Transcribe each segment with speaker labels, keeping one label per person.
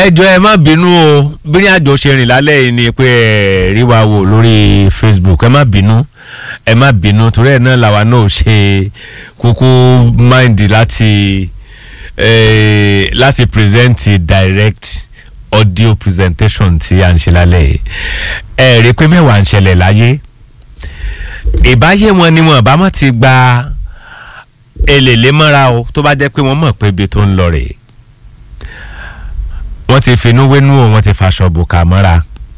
Speaker 1: ẹ jọ ẹ má bínú o bí àjọ ṣe rìn lálẹ́ yìí ni pé ẹ rí wa wò lórí facebook ẹ má bínú ẹ má bínú torí ẹ náà làwa náà ṣe kúkú mind láti eh, láti present direct audio presentation tí à ń ṣe lálẹ́ yìí ẹ rí i pé mẹ́wàá ń ṣẹlẹ̀ láyé ìbáyé wọn ni wọn bá mọ̀ ti gba èlèlé mọ́ra o tó bá jẹ́ pé wọ́n mọ̀ pé ibi tó ń lọ rèé wọ́n ti finú wénú o wọ́n ti faṣọ bùkà mọ́ra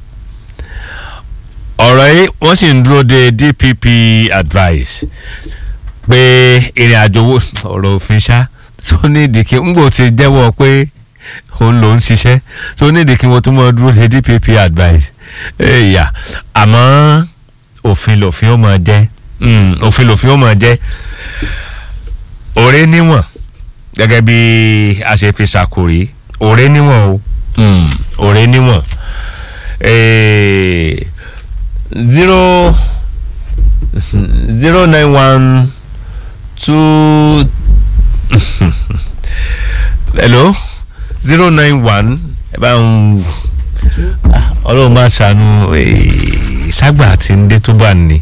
Speaker 1: ọ̀rọ̀ yìí wọ́n sì ń dúró de dpp advice pé ìrìn àjò wo ọ̀rọ̀ òfin ṣá tó ní ìdíkì ńgbò ti jẹ́wọ́ pé òun ló ń ṣiṣẹ́ tó ní ìdíkì wọn tó mọ̀ dúró de dpp advice ẹ̀yà àmọ́ òfin lòfin ó mọ̀ jẹ́ òfin lòfin ó mọ̀ jẹ́ òré níwọ̀n gẹ́gẹ́ bí a ṣe fi ṣàkórí òré níwọ̀n o òré níwọ̀n zero zero nine one two hello zero nine one ẹ bá ń ọlọ́run máa ṣàánú ságbà tí ń dé tó bá ní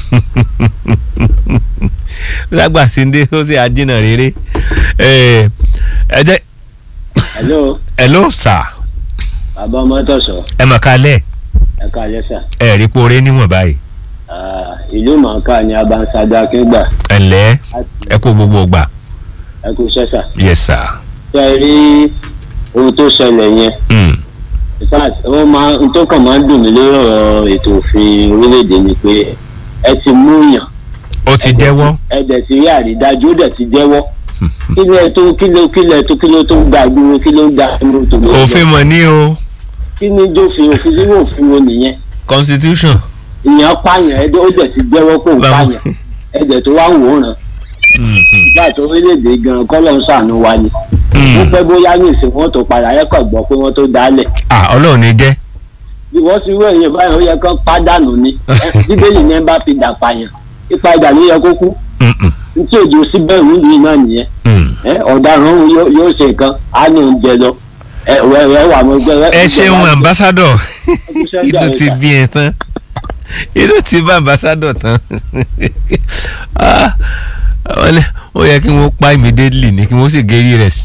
Speaker 1: ságbà tí ń dé ó sì àjìnà rere ẹ jẹ́
Speaker 2: hello
Speaker 1: hello sir
Speaker 2: bàbá ọmọ tọ̀sọ̀
Speaker 1: ẹ mọ̀ kálẹ̀
Speaker 2: ẹ káalẹ́ sà
Speaker 1: ẹ rí poore níwọ̀n báyìí
Speaker 2: Ah, ìlú mọ̀ọ́ká ni abansada akíngbà
Speaker 1: ẹ ǹlẹ́ ẹ kó gbogbo gbà
Speaker 2: ẹ kú sẹ́sà
Speaker 1: yes sir.
Speaker 2: ṣe é rí ohun tó ṣẹlẹ̀ yẹn
Speaker 1: Mm.
Speaker 2: in fact ó máa ń tó kàn máa ń dùn mí lórí ọ̀rọ̀ ètò òfin orílẹ̀-èdè ni pé ẹ ti mú yàn
Speaker 1: ó ti jẹ́wọ́
Speaker 2: ẹ dẹ̀ ti rí àrídájú ó dẹ̀ ti jẹ́wọ́ kí ló tó kí ló kí ló tó kí ló tó gbà dúró kí ló gbà dúró tó ló
Speaker 1: òfin mọ̀ ní o
Speaker 2: kí ni dófin òfin sínú òfin wo nìyẹn
Speaker 1: constitution
Speaker 2: ìyẹn pààyàn ẹ ó dẹ̀ ti jẹ́wọ́ pé òun
Speaker 1: Báwo?
Speaker 2: pààyàn ẹ dẹ̀ tó wá wòran ìgbà tó orílẹ̀-èdè gan kọ́ ló ń ṣàánú wa ni wọ́n pẹ́ bóyá ní ìsìn wọn tó padà ẹ kàn gbọ́ pé wọ́n tó dálẹ̀
Speaker 1: ah ọlọ́run ní jẹ́
Speaker 2: bí wọ́n ti wé èèyàn báyìí ó yẹ kán pádànù ni bíbélì yẹn bá fi dà pààyàn ipa ìdà ló yẹ kó kú
Speaker 1: Mm-mm.
Speaker 2: tí òjò síbẹ̀ ìlú yìí náà nìyẹn
Speaker 1: Mm.
Speaker 2: ẹ, ọ̀daràn òun yóò yóò ṣe nǹkan á ní oúnjẹ lọ ẹ ẹ ẹ wà mọ gbẹ.
Speaker 1: ẹ ṣeun ambassador
Speaker 2: Iṣẹ́
Speaker 1: inú
Speaker 2: ìjà
Speaker 1: ti
Speaker 2: ìta.
Speaker 1: bí ẹ tán inú ti bá ambassador tán Ah, wọ́n lé- ó yẹ kí wọ́n pa immediately ni kí wọ́n sì gérí rẹ̀